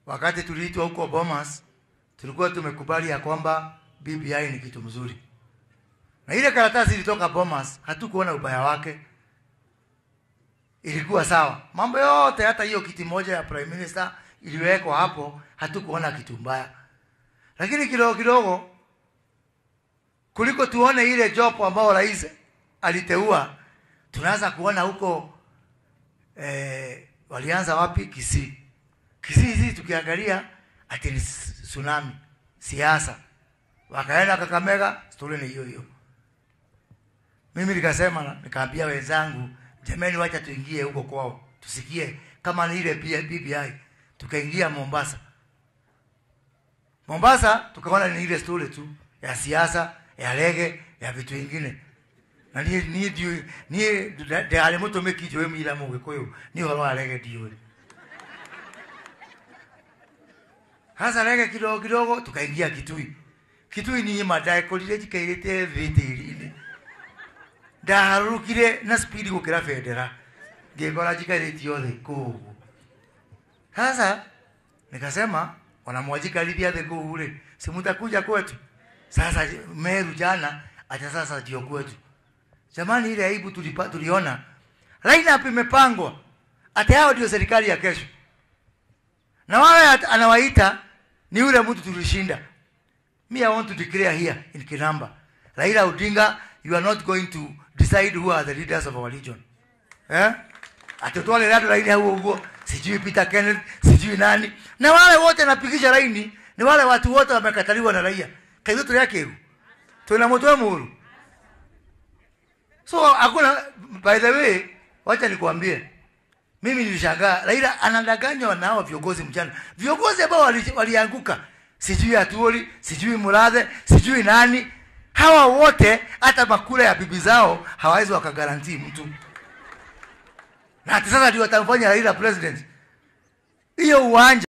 wakati tuliitwa huko Bomas, tulikuwa tumekubali ya kwamba BBI ni kitu mzuri, na ile karatasi ilitoka Bomas, hatukuona ubaya wake, ilikuwa sawa. Mambo yote, hata hiyo kiti moja ya prime minister iliwekwa hapo, hatukuona kitu mbaya, lakini kidogo kidogo kuliko tuone ile jopo ambao rais aliteua, tunaanza kuona huko eh, walianza wapi? Kisii. Kisii hizi tukiangalia ati ni tsunami, siasa. Wakaenda Kakamega, stori ni hiyo hiyo. Mimi nikasema, nikaambia wenzangu, jamani, wacha tuingie huko kwao tusikie kama ni ile BBI. Tukaingia Mombasa. Mombasa tukaona ni ile stori tu ya siasa ya rege ya vitu vingine na ni ni ndio ni de ale muto meki jo mi la mo ko ni horo wa rege dio hasa rege kidogo kidogo tukaingia Kitui Kitui ni madai kolire jikairite vitiri ndaharukire na speed gukira federa ngekora jikairite yothe kugu sasa nikasema wanamwajikaribia the kule si mtakuja kwetu sasa Meru jana acha sasa ndio kwetu. Jamani, ile aibu tulipa, tuliona lineup imepangwa, hata hao ndio serikali ya kesho, na wale anawaita ni yule mtu tulishinda. Me I want to declare here in Kinamba, Raila Odinga, you are not going to decide who are the leaders of our region eh? Atotwale rado laini huo huo, sijui Peter Kenneth, sijui nani, na wale wote napigisha laini ni wale watu wote wamekataliwa na raia kaitho tuli yake tuna mtu muru so hakuna by the way wacha nikwambie mimi nilishangaa Raila anadanganywa na hao viongozi mchana viongozi ambao walianguka wali sijui Atuoli sijui Murathe sijui nani hawa wote hata makula ya bibi zao hawawezi wakagarantii mtu na hata sasa ndio watamfanya Raila president hiyo uwanja